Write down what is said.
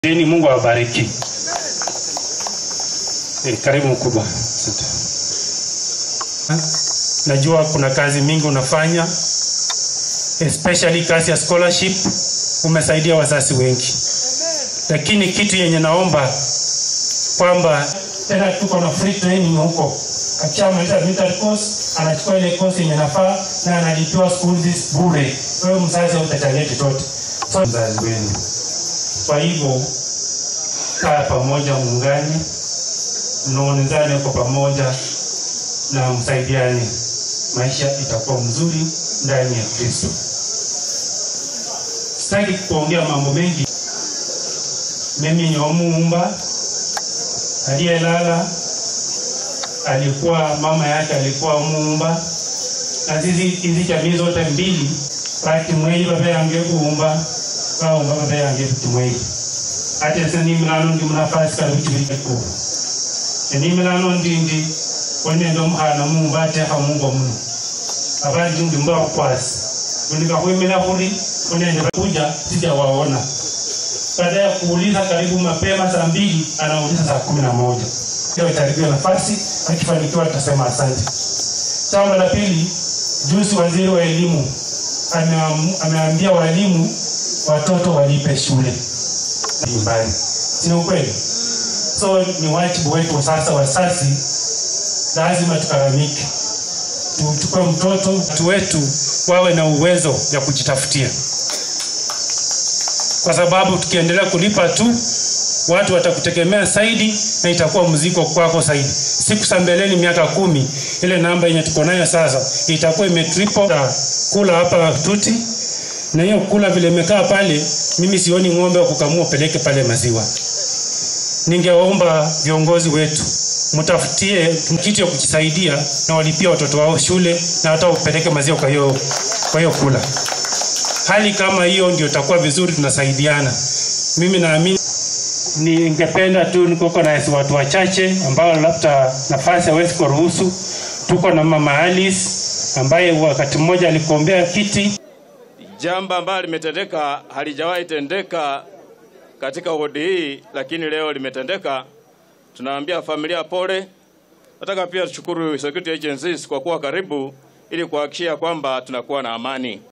Dini, Mungu awabariki. Eh, karibu mkubwa. Asante. Ha? Najua kuna kazi mingi unafanya especially kazi ya scholarship, umesaidia wazazi wengi, lakini kitu yenye naomba kwamba tena tuko na free training huko, akishamaliza military course anachukua ile course yenye nafaa na analipiwa school fees bure. Wewe mzazi hautachangia chochote, so mzazi wenu. Kwa hivyo kaa pamoja, muungane, mnaonezane kwa pamoja na msaidiane, maisha itakuwa mzuri ndani ya Kristo. Sitaki kuongea mambo mengi. Mimi ni Omuumba aliyelala, alikuwa mama yake alikuwa Omuumba, na sisi hizi jamii zote mbili batimwei babe yange kuumba baumba babe yange timwei ate se nimilano ndi munafasi kali kuchiviku enimilano ndindi onende omukhana muumba atekha mungo muno abandi ndi mba khukwasi unika khwimila khuri onende kuja sija waona baada ya kuuliza karibu mapema saa mbili anauliza saa kumi na moja hiyo itaribiwa nafasi akifanikiwa tutasema asante jambo la pili juzi waziri wa elimu ameam- ameambia walimu watoto walipe shule nyumbani si ukweli so ni wajibu wetu sasa wasasi lazima tukaramike tuchukue mtoto watu wetu wawe na uwezo ya kujitafutia kwa sababu tukiendelea kulipa tu watu watakutegemea zaidi na itakuwa mzigo kwako zaidi siku za mbeleni miaka kumi ile namba yenye tuko nayo sasa itakuwa imetriple Ta kula hapa tuti na hiyo kula vile imekaa pale mimi sioni ng'ombe wa kukamua peleke pale maziwa ningewaomba viongozi wetu mtafutie kitu ya kujisaidia na walipia watoto wao shule na hata upeleke maziwa kwa hiyo kwa hiyo kula hali kama hiyo ndio itakuwa vizuri tunasaidiana mimi naamini ningependa tu niko na watu wachache ambao labda nafasi hawezi kuruhusu tuko na mama Alice ambaye wakati mmoja alikuombea kiti Jambo ambalo limetendeka halijawahi tendeka katika wodi hii, lakini leo limetendeka. Tunaambia familia pole. Nataka pia tushukuru security agencies kwa kuwa karibu ili kuhakikisha kwamba tunakuwa na amani.